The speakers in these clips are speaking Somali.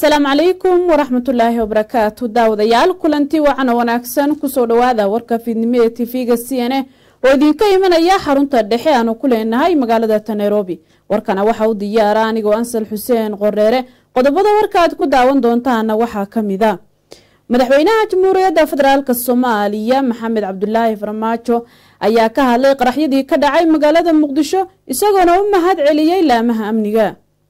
asalaamu calaykum waraxmatullaahi wabarakaatu daawadayaal kulanti wacana wanaagsan kusoo dhawaada warka fiidnimo ee tv-ga c n a oo idinka imanaya xarunta dhexe aanu ku leenahay magaalada ta nairobi warkana waxa u diyaara anigoo ansal xuseen qoreere qodobada warka aad ku daawan doontaana waxaa kamida madaxweynaha jamhuuriyadda federaalk soomaaliya maxamed cabdulaahi farmaajo ayaa ka hadlay qaraxyadii ka dhacay magaalada muqdisho isagoona u mahad celiyey laamaha amniga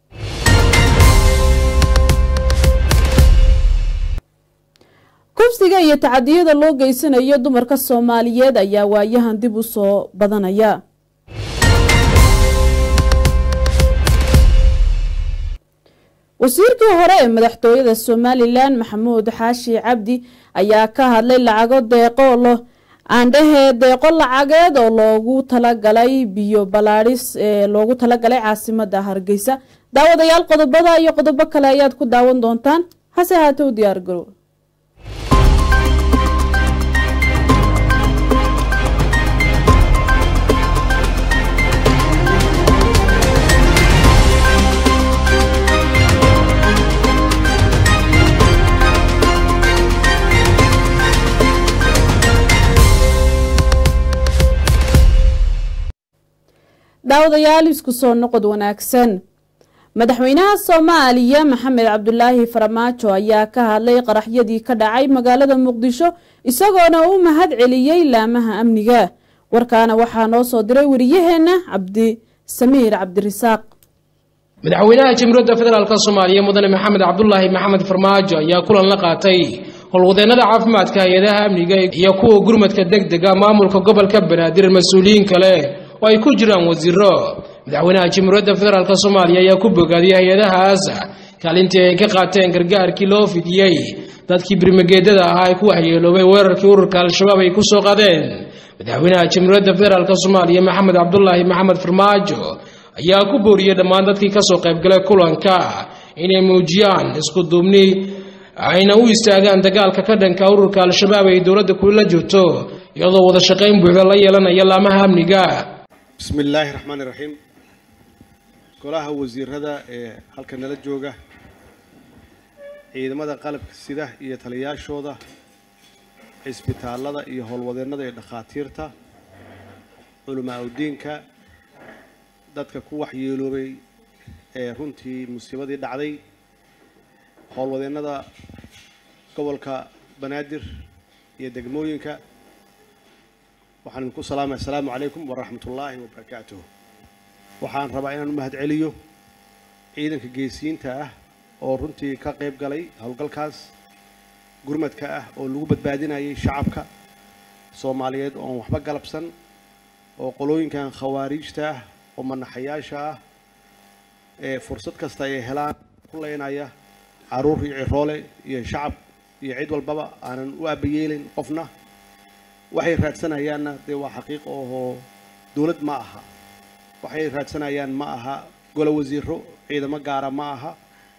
kufsiga iyo tacadiyada loo geysanayo dumarka soomaaliyeed ayaa waayahan dib u soo badanaya wasiirkii hore ee madaxtooyada somalilan maxamuud xaashi cabdi ayaa ka hadlay lacago deeqo aandhahee deeqo lacageed oo loogu talagalay biyo balaadhis ee loogu talagalay caasimada hargeysa daawadayaal qodobada iyo qodobo kale ayaad ku daawan doontaan hase haate u diyaar garow daawadayaal isku soo noqod wanaagsan madaxweynaha soomaaliya maxamed cabdulaahi farmaajo ayaa ka hadlay qaraxyadii ka dhacay magaalada muqdisho isagoona u mahad celiyey laamaha amniga warkaana waxaa noo soo diray wariyaheena cabdi samiir cabdirisaaq madaxweynaha jamhuuriyadda federaalk soomaaliya mudane maxamed cabdulaahi maxamed farmaajo ayaa kulan la qaatay howlwadeenada caafimaadka hay-adaha amniga iyo kuwa gurmadka deg dega maamulka gobolka banaadir mas-uuliyiin kale oo ay ku jiraan wasiiro madaxweynaha jamhuuriyadda federaalk soomaaliya ayaa ku bogaadiyay hay-adahaas kaalintii ay ka qaateen gargaarkii loo fidiyey dadkii birmageedada ahaa ay ku waxyeeloobay weerarkii ururka al-shabaab ay ku soo qadeen madaxweynaha jamhuuriyadda federaalk soomaaliya maxamed cabdulaahi maxamed farmaajo ayaa ku booriyey dhammaan dadkii kasoo qaybgalay kulanka inay muujiyaan isku duubni ayna u istaagaan dagaalka ka dhanka ururka al-shabaab ay dowladda kula jirto iyadoo wada shaqayn buuxda la yeelanaya laamaha amniga bismi illaahi raxmaani raxiim golaha wasiirada ee halka nala jooga ciidamada qalabka sida iyo taliyaashooda cisbitaalada iyo howlwadeennada iyo dhakhaatiirta culamaa udiinka dadka ku waxyeeloobay ee runtii musiibadii dhacday howlwadeennada gobolka banaadir iyo degmooyinka waxaan idinku salaamay assalaamu calaykum waraxmat ullaahi wabarakaatuh waxaan rabaa inaan u mahad celiyo ciidanka geesiyiinta ah oo runtii ka qayb galay howlgalkaas gurmadka ah oo lagu badbaadinayay shacabka soomaaliyeed oon waxba galabsan oo qolooyinkan khawaariijta ah oo manaxayaasha ah ee fursad kasta ay helaan ku leynaya caruur iyo ciroole iyo shacab iyo cid walbaba aanan u aabayeelin qofna waxay raadsanayaanna dee waa xaqiiq ohoo dowlad ma aha waxay raadsanayaan ma aha golo wasiiro ciidamo gaara ma aha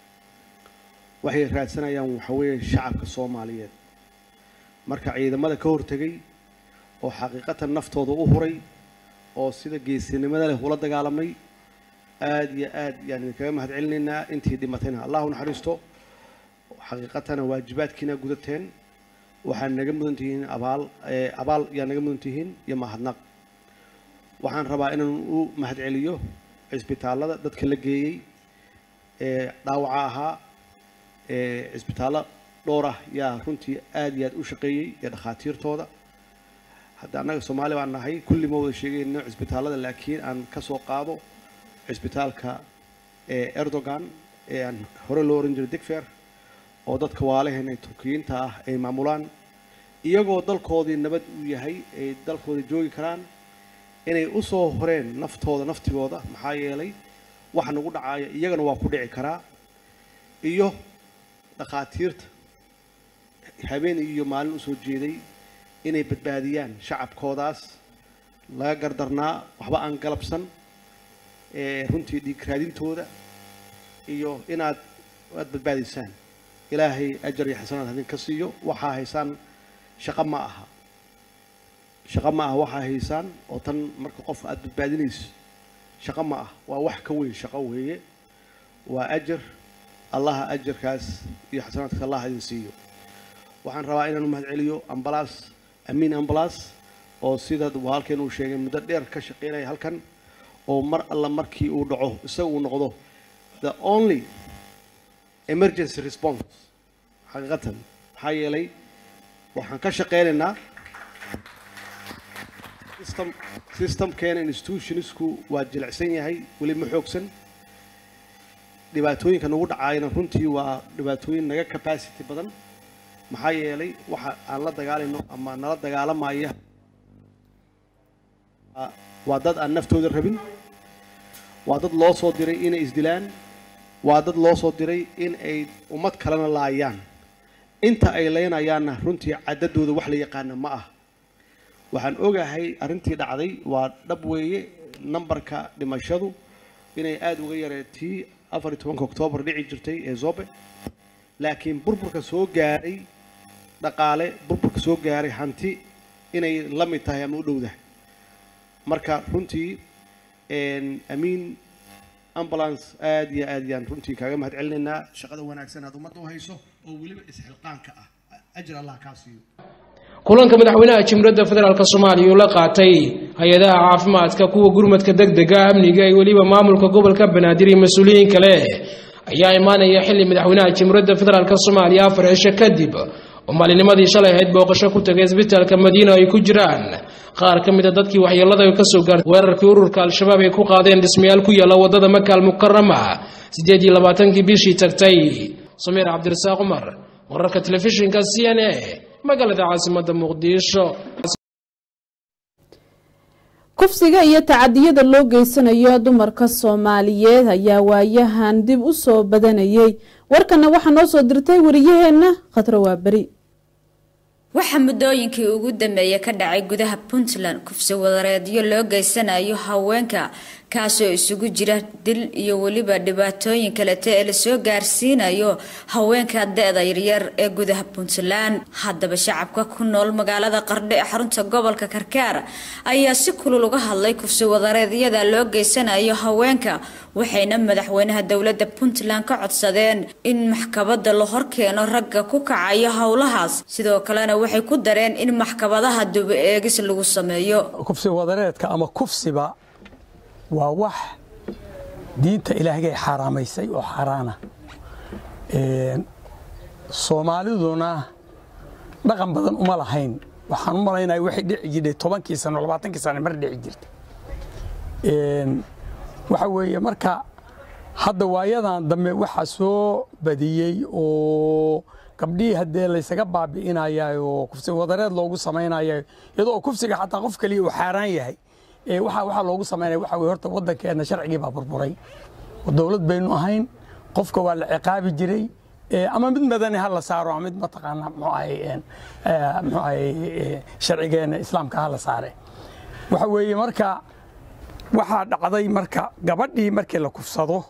waxay raadsanayaan waxa weeye shacabka soomaaliyeed marka ciidamada ka hortegay oo xaqiiqatan naftooda u huray oo sida geesinimada leh ula dagaalamay aada iyo aad yaan idinkaga mahad celinaynaa intii dhimatayna allahu naxariisto xaqiiqatana waajibaadkiina gudateen waxaad naga mudan tihiin abaal abaal yaa naga mudan tihiin iyo mahadnaq waxaan rabaa inaan u mahad celiyo cisbitaallada dadka la geeyey ee dhaawaca ahaa ee cisbitaallo dhowr ah yaa runtii aada iyo aad u shaqeeyey iyo dhakhaatiirtooda hadda annaga soomaali baan nahay kulli ma wada sheegayno cisbitaallada laakiin aan ka soo qaado cisbitaalka ee erdogan ee aan hore loo oran jiray digfer oo dadka waalaheena turkiyiinta ah ay maamulaan iyagoo dalkoodii nabad u yahay ay dalkooda joogi karaan inay u soo horeen naftooda naftigooda maxaa yeelay wax nagu dhacaya iyagana waa ku dhici karaa iyo dhakhaatiirta habeen iyo maalin usoo jeeday inay badbaadiyaan shacabkoodaas laga gardarnaa waxba aan galabsan ee runtii dhiig raadintooda iyo inaad aad badbaadiysaan ilaahay ajar iyo xasanaad hadin ka siiyo waxaa haysaan shaqo ma aha shaqo ma aha waxaa haysaan oo tan marka qof aad badbaadinayso shaqo ma ah waa wax ka weyn shaqo weeye waa ajar allaha ajarkaas iyo xasanaadka allah idin siiyo waxaan rabaa inaan u mahad celiyo ambalaas amiin ambalaas oo sida halkeen uu sheegay muddo dheer ka shaqeynaya halkan oo mar alla markii uu dhaco isaga uu noqdo the only emergency response xaqiiqatan maxaa yeelay waxaan ka shaqeynaynaa system systemkeena institutionsku waa jilicsan yahay weli ma xoogsan dhibaatooyinka nagu dhacaayana runtii waa dhibaatooyin naga capacity badan maxaa yeelay waxa aan la dagaalayno ama nala dagaalamaya waa dad aan naftooda rabin waa dad loo soo diray inay isdilaan waa dad loo soo diray in ay ummad kalena laayaan inta ay leynayaanna runtii cadadooda wax la yaqaana ma ah waxaan ogahay arrintii dhacday waa dhab weeye nambarka dhimashadu inay aada uga yareetii afar iyo tobanka oktoobar dhici jirtay ee zobe laakiin burburka soo gaaray dhaqaale burburka soo gaaray hanti inay la mid tahay ama u dhowdahay marka runtii amiin ambulance aad iyo aad yaan runtii kaaga mahad celinaynaa shaqada wanaagsan aad ummadda u hayso oo weliba isxilqaanka ah ajir allah kaa siiyo kulanka madaxweynaha jamhuuriyadda federaalk soomaaliya uu la qaatay hay-adaha caafimaadka kuwa gurmadka degdega amniga iyo weliba maamulka gobolka banaadir iyo mas-uuliyiin kale ayaa imaanaya xilli madaxweynaha jamhuuriyadda federaalk soomaaliya afar cisho kadib oo maalinimadii shalay ahayd booqasho ku tagay isbitaalka madiina ay ku jiraan qaar ka mid a dadkii waxyeelada ka soo gaartay weerarkii ururka al-shabaab ay ku qaadeen dhismayaal ku yaalla waddada makaal mukarama siddeed iyo labaatankii bishii tagtay samiir cabdirasaaq cumar wararka telefishinka c n a magaalada caasimada muqdisho kufsiga iyo tacadiyada loo geysanayo dumarka soomaaliyeed ayaa waayahan dib u soo badanayay warkana waxaa noo soo dirtay wariyaheenna khadro waaberi waxaa muddooyinkii ugu dambeeyay ka dhacay gudaha puntland kufsi wadareedyo loo geysanayo haweenka kaasoo isugu jira dil iyo weliba dhibaatooyin kalete ee lasoo gaarsiinayo haweenka da-da yaryar ee gudaha puntland haddaba shacabka ku nool magaalada qardho ee xarunta gobolka karkaar ayaa si kulul uga hadlay kufsi wadareedyada loo geysanayo haweenka waxayna madaxweynaha dowlada puntland ka codsadeen in maxkabada la horkeeno ragga ku kacayo howlahaas sidoo kalena waxay ku dareen in maxkamadaha duba eegis lagu sameeyo kufsi wadareedka ama kufsiba waa wax diinta ilaahgay xaaraamaysay oo xaaraana soomaaliduna dhaqan badan uma lahayn waxaan u malaynaya waxay dhici jirtay tobankii sano labaatankii sano mar dhici jirtay waxa weeye marka hadda waayadan dambe waxaa soo badiyey oo gabdhihii haddee laysaga baabi'inaya oo kufsi wadareed loogu samaynaya iyadoo kufsiga xataa qof kaliya uu xaaraan yahay waxa waxaa loogu samaynaya waxa weye horta waddankeenna sharcigii baa burburay oo dowlad baynu ahayn qofka waa la ciqaabi jiray ama mid madani ha la saaro ama mid mataqaana muxuu ahay muxuu ahay sharcigeenna islaamka ha la saare waxa weeye marka waxaa dhacday marka gabadhii markii la kufsado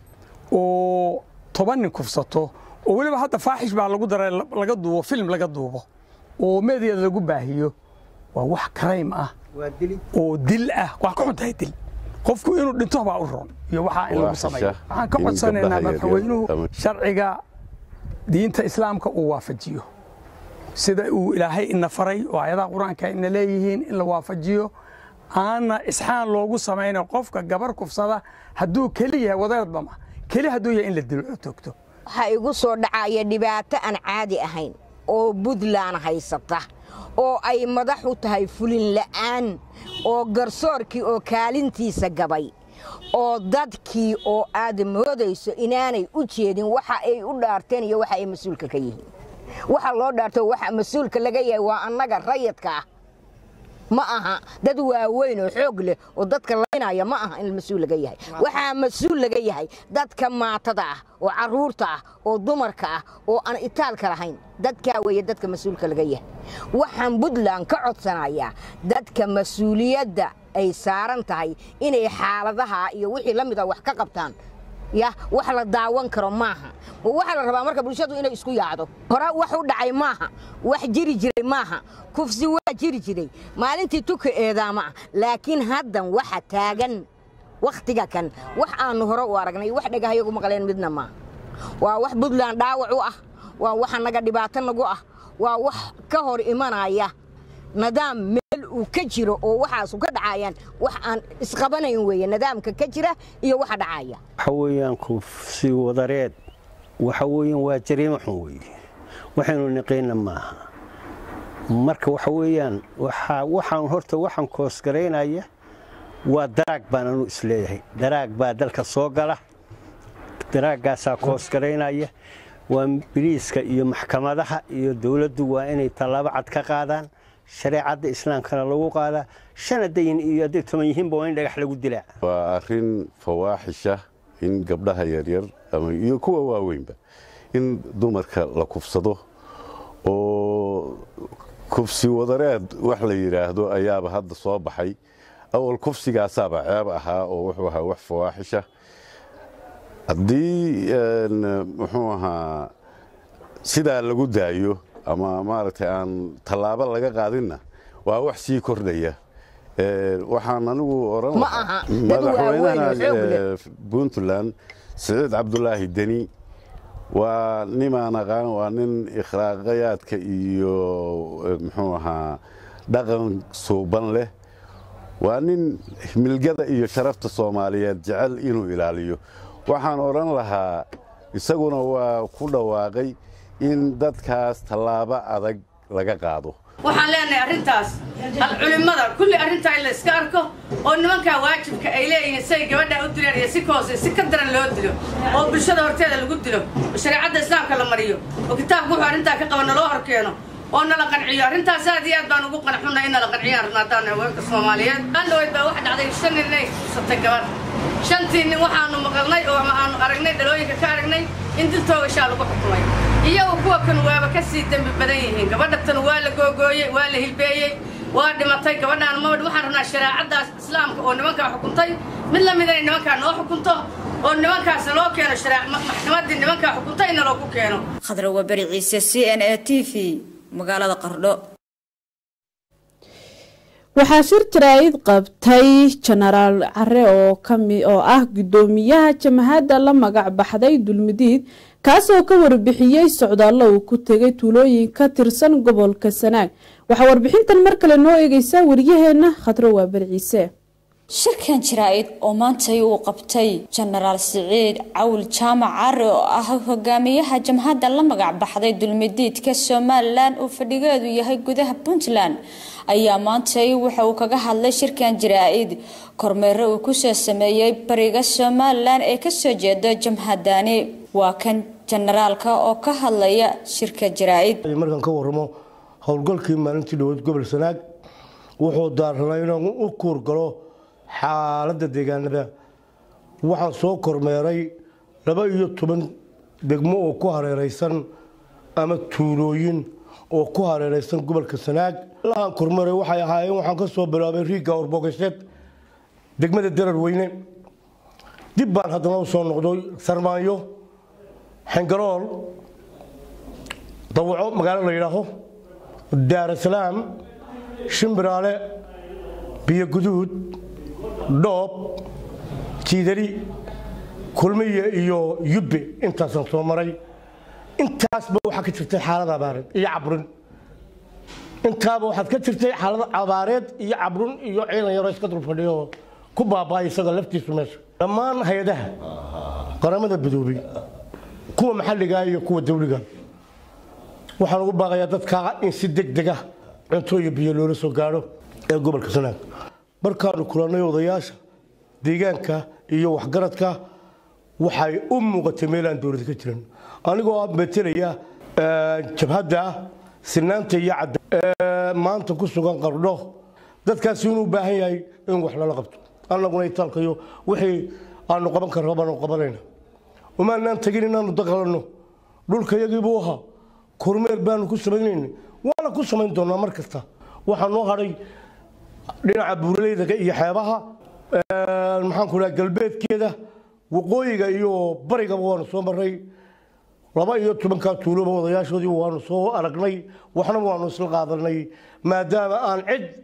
oo toban nin kufsato oo weliba hadda faaxish baa lagu daray laga duubo film laga duubo oo meedyada lagu baahiyo waa wax crime ah oo dil ah wax ka xun tahay dil qofku inuu dhinto baa u roon iyo waxaa in lagu sameeyo waxaan ka codsanaynaa madaxweynuhu sharciga diinta islaamka uu waafajiyo sida uu ilaahay ina faray oo ayadaha qur-aanka ina leeyihiin in la waafajiyo aana isxaan loogu samayna qofka gabar kufsada hadduu keli yahay wadeerdama keli hadduu yahay in la dilo toogto waxaa igu soo dhacaya dhibaato aan caadi ahayn oo buntland haysata oo ay madax u tahay fulin la'aan oo garsoorkii oo kaalintiisa gabay oo dadkii oo aad moodayso inaanay u jeedin waxa ay u dhaarteen iyo waxa ay mas-uulka ka yihiin waxa loo dhaarto waxa mas-uulka laga yahay waa annaga rayadka ah ma aha dad waaweyn oo xoog leh oo dadka laynaya ma aha in mas-uul laga yahay waxaa mas-uul laga yahay dadka maatada ah oo caruurta ah oo dumarka ah oo aan itaalka lahayn dadkaa weeye dadka mas-uulka laga yahay waxaan puntland ka codsanayaa dadka mas-uuliyadda ay saaran tahay inay xaaladaha iyo wixii la mid a wax ka qabtaan ya wax la daawan karo maaha waxaa la rabaa marka bulshadu inay isku yaacdo hore wax u dhacay maaha wax jiri jiray maaha kufsi waa jiri jiray maalintii tuka eedaama ah laakiin haddan waxa taagan wakhtiga kan wax aanu hore u aragnay wax dhagahayagu maqleen midna maaha waa wax puntland dhaawac u ah waa waxa naga dhibaato nagu ah waa wax ka hor imanaya nidaam meel uu ka jiro oo waxaasu ka dhacayaan wax aan isqabanayn weeye nidaamka ka jira iyo waxa dhacaya waxa weeyaan kufsi wadareed waxa weeyaan waa jariimo xun weeye waxaynu niqayna maaha marka waxa weeyaan waxaan horta waxaan koosgaraynaya waa daraag baan anu isleeyahay daraag baa dalka soo gala daraaggaasaa koosgaraynaya waa biliiska iyo maxkamadaha iyo dowladdu waa inay tallaabo cad ka qaadaan shareecadda islaamkana lagu qaadaa shana dayin iyo hadday toban yihiinba waa in dhagax lagu dilaa waa arrin fawaaxisha in gabdhaha yaryar iyo kuwa waaweynba in dumarka la kufsado oo kufsi wadareed wax la yidhaahdo ayaaba hadda soo baxay awal kufsigaasaaba ceeb ahaa oo wuxuu ahaa wax fawaaxisha haddii muxuu ahaa sidaa lagu daayo ama maaragtay aan tallaabo laga qaadinna waa wax sii kordhaya waxaan anigu oran madaxweynaha puntland siciid cabdulaahi deni waa nimaan aqaan waa nin ikhlaaqayaadka iyo muxuu ahaa dhaqan suuban leh waa nin milgada iyo sharafta soomaaliyeed jecel inuu ilaaliyo waxaan odhan lahaa isaguna waa ku dhawaaqay in dadkaas tallaabo adag laga qaado waxaan leenahay arrintaas culimmada kulli arrintaa in la iska arko oo nimankaa waajibka ay leeyihiin siay gabadhaa u dileen iyo si koose si ka daran loo dilo oo bulshada horteeda lagu dilo oo shareecadda islaamka la mariyo oo kitaabku wuxuu arrintaa ka qaba naloo horkeeno oo nala qanciyo arrintaas aad iyo aad baan ugu qanxunna in nala qanciyaan rabna haddaan haweenka soomaaliyeed andhaweyd baa waxa dhacday shan nin inay fusatay gabadh shantii nin waxaanu maqalnay oo aanu aragnay dhalooyinka ka aragnay in dil toogashaa lagu xukumay iyagu kuwa kan waaba ka sii dembi badan yihiin gabadha tan waa la googooyey waa la hilbeeyey waa dhimatay gabadhaan ma waxaan rabnaa shareecaddaas islaamka oo nimankaa xukuntay mid la mid inay nimankaa noo xukunto oo nimankaasna loo keeno maxkamaddii nimankaa xukuntay in naloogu keeno khadra waberi ciise c n a t v magaalada qardho waxaa shir jaraa'id qabtay jenaraal care oo oo ah guddoomiyaha jamahadda la magac baxday dulmidiid kaasoo ka warbixiyey socdaallo uu ku tegay tuulooyin ka tirsan gobolka sanaag waxaa warbixintan mar kale noo eegeysaa waryaheena khadro waaberi ciise shirkan jaraa-id oo maantay uu qabtay jenaraal siciid cawl jaamac cari oo ah hogaamiyaha jamhadda la magac baxday dulmidiidka somalilan uu fadhigeedu yahay gudaha puntland ayaa maantay waxa uu kaga hadlay shirkan jaraa-id kormeero uu kusoo sameeyey bariga somalilan ee kasoo jeeda jamhadani waa kan jenaraalka oo ka hadlaya shirka jaraa-id markaan ka waramo howlgalkii maalintii dhaweyd gobol sanaag wuxuu daaranay inaan u kuurgalo xaaladda deegaanada waxaan soo kormeeray laba iyo toban degmo oo ku hareeraysan ama tuulooyin oo ku hareeraysan gobolka sanaag lahaan kormeeray waxay ahaayeen waxaan ka soo bilaabay riigga orbogasheed degmada darar weyne dib baan haddana u soo noqday sarmaanyo xengarool dawaco magaalo la yidhaaho daarasalaam shimbiraale biyo guduud dhoob jiidari kulmiye iyo yubbe intaasaan soo maray intaasba waxaa ka jirtay xaalad abaareed iyo cabrin intaaba waxaad ka jirtay xaalad abaareed iyo cabrun iyo ciidan yaroo iska dul fadhiyo ku baaba'ay isaga laftiisu meesha dhammaan hay-adaha qaramada midoobay kuwa maxalliga iyo kuwa dawliga waxaan ugu baaqayaa dadka in si deg dega cunto iyo biyo loola soo gaadho ee gobolka sanaag markaanu kulannay odayaasha deegaanka iyo waxgaradka waxay u muuqatay meel aan dowlad ka jiran anigoo metelaya jabhadda sinaanta iyo cadda maanta ku sugan qardho dadkaasi inuu baahan yahay in wax lala qabto annaguna itaalkayo wixii aanu qaban karno baanu qabanayna umaanaan tegin inaanu daqalanno dhulkayagiibuu ahaa kormeer baanu ku samaynayna waana ku samayn doonaa mar kasta waxaa noo hadhay dhinaca buuraleyda iyo xeebaha maxaan ku dhaha galbeedkeeda waqooyiga iyo barigaba waanu soo maray laba iyo tobankaa tuuloba odayaashoodii waanu soo aragnay waxna waanu isla qaadanay maadaama aan cid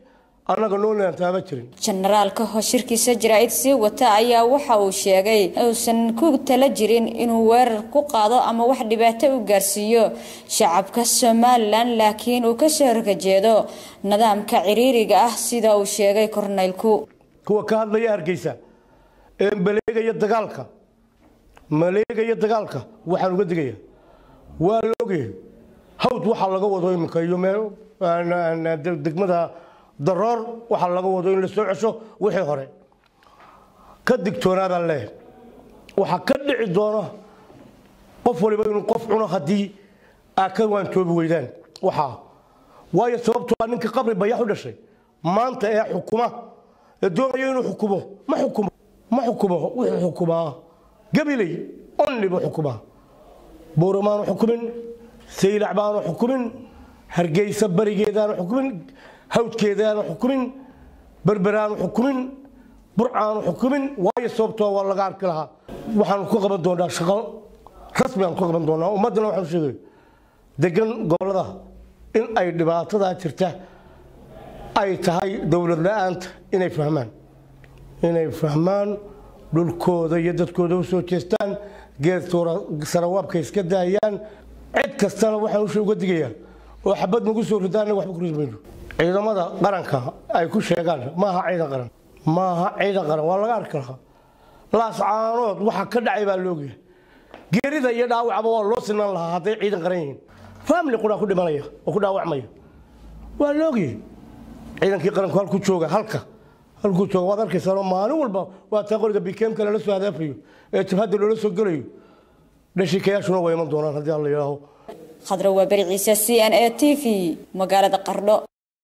annaga noonaan taaba jirin jenaraalka oo shirkiisa jaraa'id sii wata ayaa waxa uu sheegay uusan ku tala jirin inuu weerar ku qaado ama wax dhibaato u gaarsiiyo shacabka somalilan laakiin uu kasoo horkajeedo nidaamka ciriiriga ah sida uu sheegay korneylku kuwa ka hadlaya hargeysa ee maleegaya dagaalka maleegaya dagaalka waxaan uga digaya waa la ogyahay hawd waxaa laga wado iminka iyo meel degmada daroor waxaa laga wado in la soo cesho wixii hore ka digtoonaadaan leeyahay waxaa ka dhici doona qof waliba inuu qof cuno haddii aa ka waantoobi weydaan waxaa waayo sababtoo ah ninka qabri bayax u dhashay maanta ee xukuma ee doonaya inuu xukumo ma xukumo ma xukumo wuxuu xukumaa gabiley onni buu xukumaa buuramaanu xukumin saylac baanu xukumin hargeysa barigeedaanu xukumin hawdkeedaanu xukumin berberaanu xukumin burcaanu xukumin waayo sababtoo waa laga arki lahaa waxaanu ku qaban doonaa shaqo rasmi aan ku qaban doonaa ummaddana waxaan sheegay degan gobollada in ay dhibaatadaa jirta ay tahay dowlad la-aanta inay fahmaan inay fahmaan dhulkooda iyo dadkooda u soo jeestaan geed sarawaabka iska daayaan cid kastana waxaan usha uga digayaa oo xabad nagu soo ridaana waxba ku mayno ciidamada qaranka ay ku sheegaan maaha ciidan qaran maaha ciidan qaran waa laga arki lahaa laascaanood waxa ka dhacay baa loogyahay geerida iyo dhaawacba waa loo sinaan lahaa hadday ciidan qaran yihiin family quraa ku dhimanaya oo ku dhaawacmaya waa loogyahay ciidankii qaranku halku jooga halka halkuu jooga waad arkaysaanoo maalin walba waa taa qoriga bikeemka lala soo hadaafayo ee jabhadda loola soo gelayo dhashikayaashuna waa iman doonaan haddii alla yidhaaho khadra waa beri ciise c n a t v magaalada qardho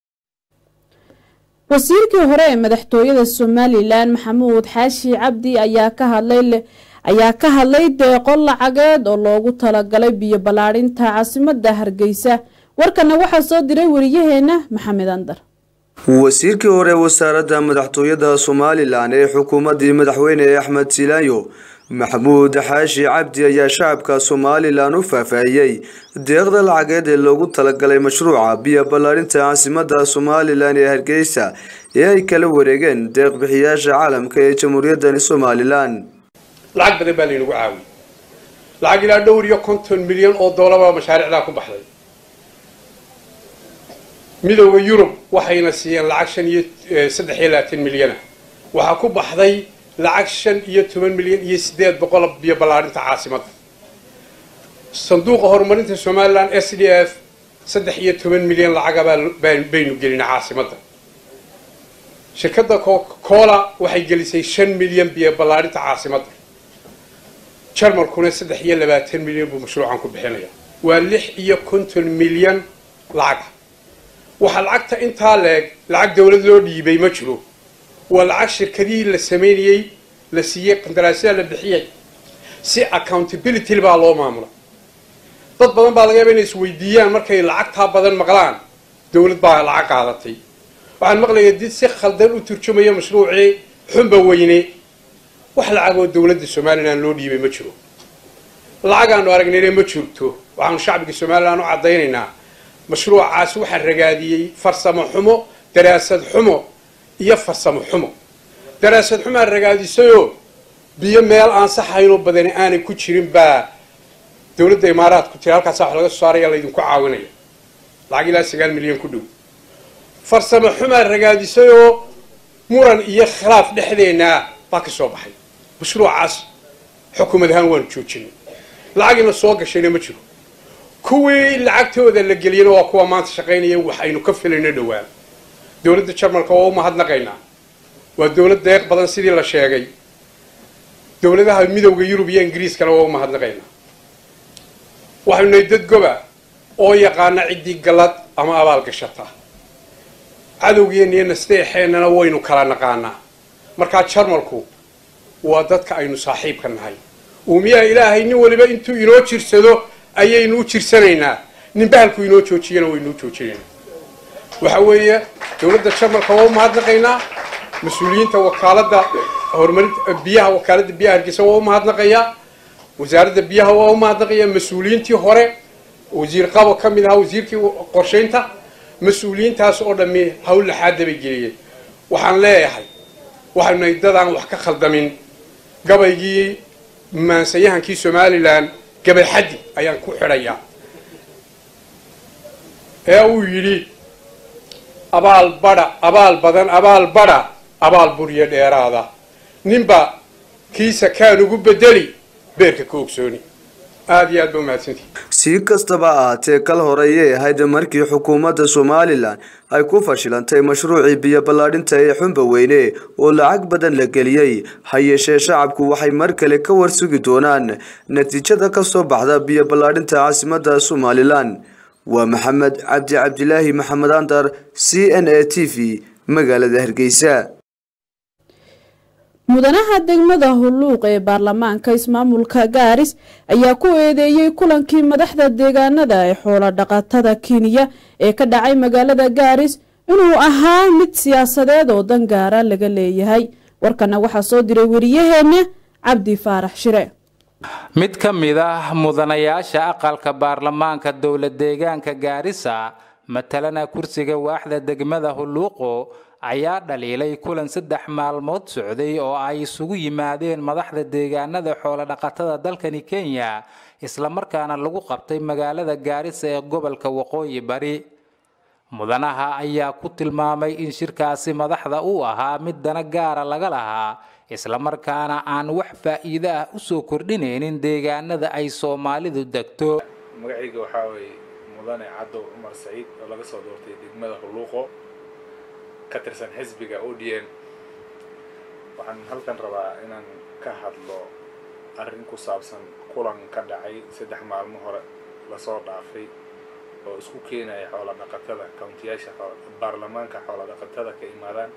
wasiirkii hore ee madaxtooyada somalilan maxamuud xaashi cabdi ayaa ka hadlay ayaa ka hadlay deeqo lacageed oo loogu talagalay biyo ballaadhinta caasimada hargeysa warkana waxaa soo diray wariyaheena maxamed andar wasiirkii hore wasaaradda madaxtooyada somalilan ee xukuumaddii madaxweyne axmed silaanyo maxamuud xaashi cabdi ayaa shacabka somalilan u faahfaahiyey deeqda lacageed ee loogu talagalay mashruuca biyo ballaadhinta caasimada somalilan ee hargeysa ee ay kala wareegeen deeq bixiyaasha caalamka ee jamhuuriyaddani somalilan lacag badan baa laynagu caawiyey lacag ilaa dhowr iyo konton milyan oo doolaba mashaariicdaa ku baxday midowda yurub waxayna siiyeen lacag shan iyo saddex iyo labaatan milyana waxaa ku baxday lacag shan iyo toban milyan iyo siddeed boqol biyo ballaadhinta caasimadda sanduuqa horumarinta somalilan s d f saddex iyo toban milyan lacagabaa baynu gelinay caasimadda shirkadda coca-cola waxay gelisay shan milyan biyo ballaadhinta caasimadda jarmalkuna saddex iyo labaatan milyan buu mashruucan ku bixinaya waa lix iyo konton milyan lacaga waxaa lacagta intaa leeg lacag dowlad loo dhiibay ma jiro waa lacag shirkadihii la samaynayey la siiyey qandaraasyada la bixiyay si accountability baa loo maamula dad badan baa laga yaaba inay isweydiiyaan markay lacagtaa badan maqlaan dowlad baa lacag qaadatay waxaan maqlaya did si khaldan u turjumaya mashruucii xunba weyne wax lacagoo dowladda somalilan loo dhiibay ma jiro lacagaanu aragnayna ma jirto waxaanu shacbiga somalilan u caddaynaynaa mashruucaas waxaa ragaadiyey farsamo xumo daraasad xumo iyo farsamo xumo daraasad xumaa ragaadisayoo biyo meel aan saxaynoo badani aanay ku jirin baa dowladda imaaraadku tiri halkaasa wax laga soo saaraya laydinku caawinaya lacag ilaa sagaal milyan ku dhow farsamo xumaa ragaadisayoo muran iyo khilaaf dhexdeennaa baa ka soo baxay mashruucaas xukuumad ahaan waanu joojinay lacagina soo gashayna ma jiro kuwii lacagtooda la geliyana waa kuwa maanta shaqaynaya wax aynu ka filayno dhowaan dowladda jarmalka waa u mahadnaqaynaa waa dowlad deeq badan sidii la sheegay dowladaha midowda yurub iyo ingiriiskana waa u mahadnaqaynaa waxaynu nahay dad goba oo yaqaana ciddii gallad ama abaal gashata cadowgeenna iyo nasteexeennana waynu kala naqaanaa markaa jarmalku waa dadka aynu saaxiibka nahay uumiyaha ilaahay nin waliba intuu inoo jirsado ayaynu u jirsanaynaa nin bahalku inoo joojiyana waynuu joojinaynaa waxa weeye dowladda jarmalka waa u mahadnaqaynaa mas-uuliyiinta wakaaladda horumarinta biyaha wakaaladda biyaha hargeysa waa u mahadnaqayaa wasaaradda biyaha waa u mahadnaqayaa mas-uuliyiintii hore wasiir qabo ka mid ahaa wasiirkii qorshaynta mas-uuliyiintaas oo dhammi hawl laxaada bay geliyeen waxaan leeyahay waxaynu nahay dadaan wax ka khaldamin gabaygii maansayahankii somalilan gabay xaddi ayaan ku xidhayaa ee uu yidhi abaal badha abaal badan abaal badha abaal buryo dheeraada ninba kiisa kaan ugu bedeli beerka ka ogsooni aada iyo aad ba umahadsantihi si kastaba ahaatee kal hore ayay ahayd markii xukuumadda somalilan ay ku fashilantay mashruucii biyo ballaadhinta ee xumba weyne oo lacag badan la geliyey ha yeeshee shacabku waxay mar kale ka warsugi doonaan natiijada ka soo baxda biyo ballaadhinta caasimadda somalilan waa maxamed cabdi cabdilaahi maxamed andar c n a t v magaalada hargeysa mudanaha degmada hulluuq ee baarlamaanka ismaamulka gaaris ayaa ku eedeeyey kulankii madaxda deegaanada ee xoolo dhaqatada kenya ee ka dhacay magaalada gaaris inuu ahaa mid siyaasadeed oo dan gaara laga leeyahay warkana waxaa soo diray wariyaheena cabdi faarax shire mid ka mid ah mudanayaasha aqalka baarlamaanka dowlad deegaanka gaarisa matalana kursiga waaxda degmada hulluuqo ayaa dhaliilay kulan saddex maalmood socday oo ay isugu yimaadeen madaxda deegaanada xoolo-dhaqatada dalkani kenya islamarkaana lagu qabtay magaalada gaarisa ee gobolka waqooyi bari mudanaha ayaa ku tilmaamay in shirkaasi madaxda uu ahaa mid dana gaara laga lahaa islamarkaana aan wax faa'iido ah usoo kordhinaynin deegaanada ay soomaalidu degto magacayga waxaa weeye mudane cadow cumar saciid oo laga soo doortay degmada hulluuqo ka tirsan xisbiga o d n waxaan halkan rabaa inaan ka hadlo arrin ku saabsan kulan ka dhacay saddex maalmo hore lasoo dhaafay oo isku keenaya xoola dhaqatada countiyaasha baarlamaanka xoola dhaqatada ka imaadaan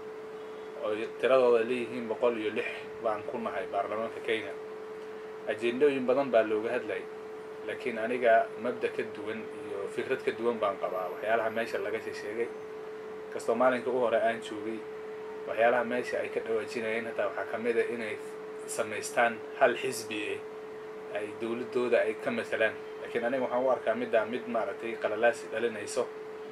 oo tiradooda leeyihiin boqol iyo lix baan ku nahay baarlamaanka kenya ajendooyin badan baa looga hadlayay laakiin aniga mabda ka duwan iyo fikrad ka duwan baan qabaa waxyaalaha meesha laga sheegay kastoo maalinka u hore aan joogay waxyaalaha meesha ay ka dhawaajinayeen hataa waxaa ka mid a inay samaystaan hal xisbi eh ay dowladooda ay ka matalaan laakiin aniga waxaan u arkaa middaa mid maaragtay qalalaasi dhalinayso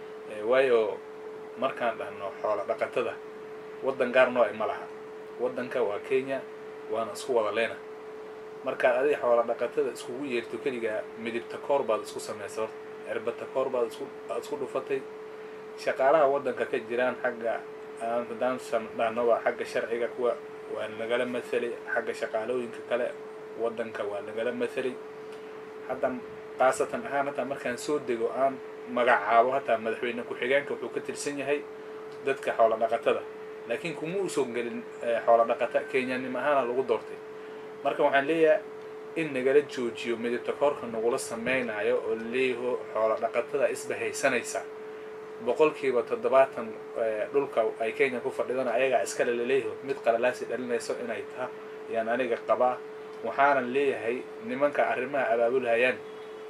waayo markaan dhahno xoola dhaqatada waddan gaar noo ma laha waddanka waa kenya waana isku wada leena markaad adiga xoola dhaqatada iskugu yeerto keligaa midibta koor baad isku samaysa horta cirbata koor baad isku aad isku dhufatay shaqaalaha waddanka ka jiraan xagga haddaan dhahno waa xagga sharciga kuwa waa nagala mathalay xagga shaqaalooyinka kale waddanka waa nagala mathalay hadda khaasatan ahaan hataa markaan soo dego aan magacaabo hataa madaxweyne ku-xigeenka wuxuu ka tirsan yahay dadka xoola dhaqatada laakiin kuma usoo gelin xoola dhaqata kenyanimo ahaana lagu doortay marka waxaan leeyahay in nagala joojiyo midibta koorka nagula sameynayo oo leeyaho xoola dhaqatada isbahaysanaysa boqolkiiba toddobaatan dhulka ay kenya ku fadhidana ayagaa iskale laleeyaho mid qalalaasi dhalinayso inay taha ayaan aniga qabaa waxaanan leeyahay nimanka arrimaha abaabulhayaan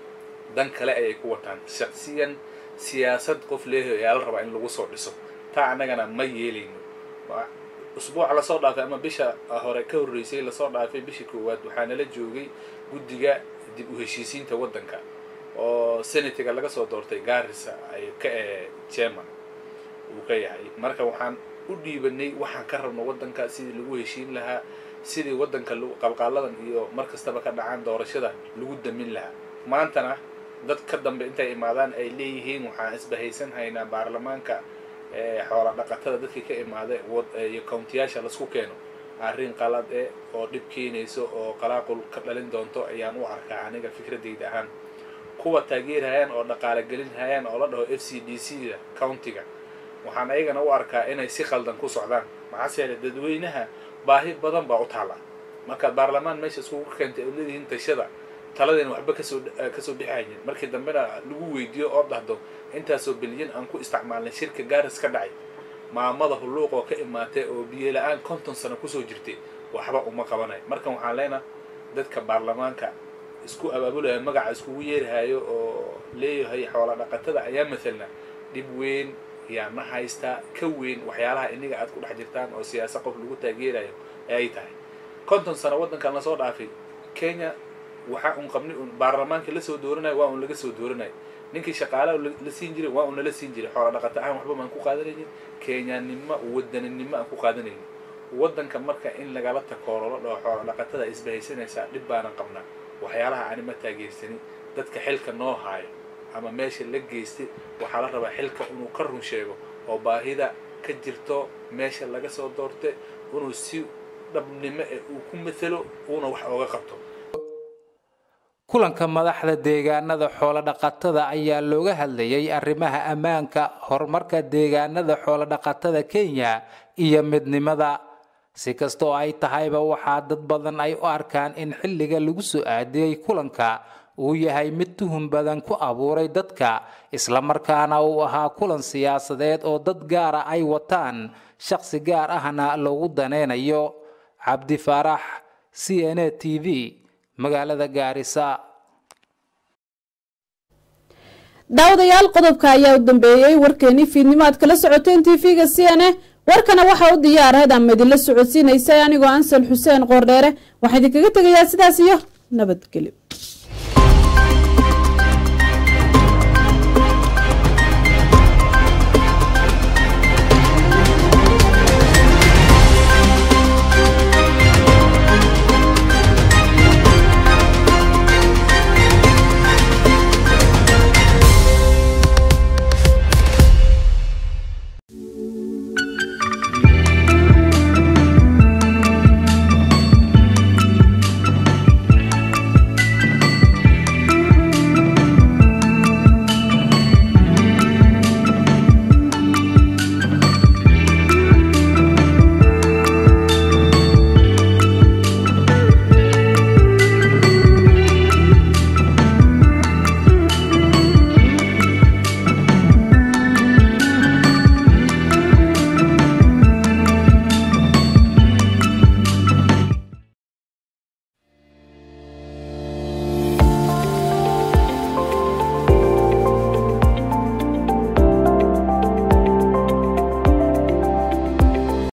dan kale ayay ku wataan shaqsiyan siyaasad qof leeyaho ayaa la rabaa in lagu soo dhiso taa annagana ma yeelayno usbuuca lasoo dhaafay ama bisha hore ka horreysay lasoo dhaafay bishii koowaad waxaa nala joogay guddiga dib u heshiisiinta waddanka oo senatiga laga soo doortay garissa ay ka german uu ka yahay marka waxaan u dhiibanay waxaan ka rabno waddanka sidii lagu heshiin lahaa sidii waddanka qalqaaladan iyo mar kastaba ka dhacaan doorashada lagu damin lahaa maantana dad ka dambe intay imaadaan ay leeyihiin waxaan isbahaysan haynaa baarlamaanka xoola dhaqatada dadkii ka imaaday iyo countiyaasha lasku keeno arrin qalad eh oo dhib keenayso oo qalaaqul ka dhalin doonto ayaan u arkaa aniga fikradayda ahaan kuwa taageerhayaan oo dhaqaale gelinhayaan oo la dhaho f c d c da countiga waxaan ayagana u arkaa inay si khaldan ku socdaan maxaase yeele dadweynaha baahi badan baa u taalla markaad baarlamaan meesha iskugu keentay oo leedihiin tashada taladeen waxba kasoo kasoo bixayin markii dambena lagu weydiiyo oo dhahdo intaasoo bilyan aan ku isticmaalnay shirka gaaris ka dhacay maamada hulluuq oo ka imaatay oo biyo la-aan konton sano kusoo jirtay waxba uma qabanayo marka waxaan leenaha dadka baarlamaanka isku abaabulaya magaca iskugu yeerahayo oo leeyahay xoola dhaqatada ayaa mathalna dhib weyn yaa ma haystaa ka weyn waxyaalaha iniga aad ku dhex jirtaan oo siyaasa qof lagu taageerayo ayay tahay konton sano waddankan lasoo dhaafay kenya waxa un qabni un baarlamaanka la soo dooranayo waa un laga soo dooranayo ninkii shaqaalaha la siin jiray waa un nala siin jiray xoola dhaqata ahaan waxba maan ku qaadanaynin kenyanimo wadaninimo aan ku qaadanaynin waddanka marka in lagala takoorolo dhoo xoola dhaqatada isbahaysanaysaa dhib baanan qabnaa waxyaalaha ani ma taageersanin dadka xilka noo haayo ama meesha la geystay waxaa la rabaa xilka inuu ka run sheego oo baahida ka jirto meesha laga soo doortay inuu si dhabnimo ee uu ku matalo uuna wax ooga qabto kulanka madaxda deegaanada xoolo-dhaqatada ayaa looga hadlayay arrimaha ammaanka horumarka deegaanada xoolo-dhaqatada kenya iyo midnimada si kastoo ay tahayba waxaa dad badan ay u arkaan in xilliga lagu soo aadiyey kulanka uu yahay mid tuhun badan ku abuuray dadka islamarkaana uu ahaa kulan siyaasadeed oo dad gaara ay wataan shaqsi gaar ahna loogu daneynayo cabdi faarax c n a t v magaalada gaarisa daawadayaal qodobka ayaa u dambeeyey warkeenii fiidnimo aad kala socoteen tv-ga c n a warkana waxaa u diyaarad ama idinla socodsiinaysay anigoo ansal xuseen qoordheere waxaa idinkaga tegayaa sidaas iyo nabadgelyo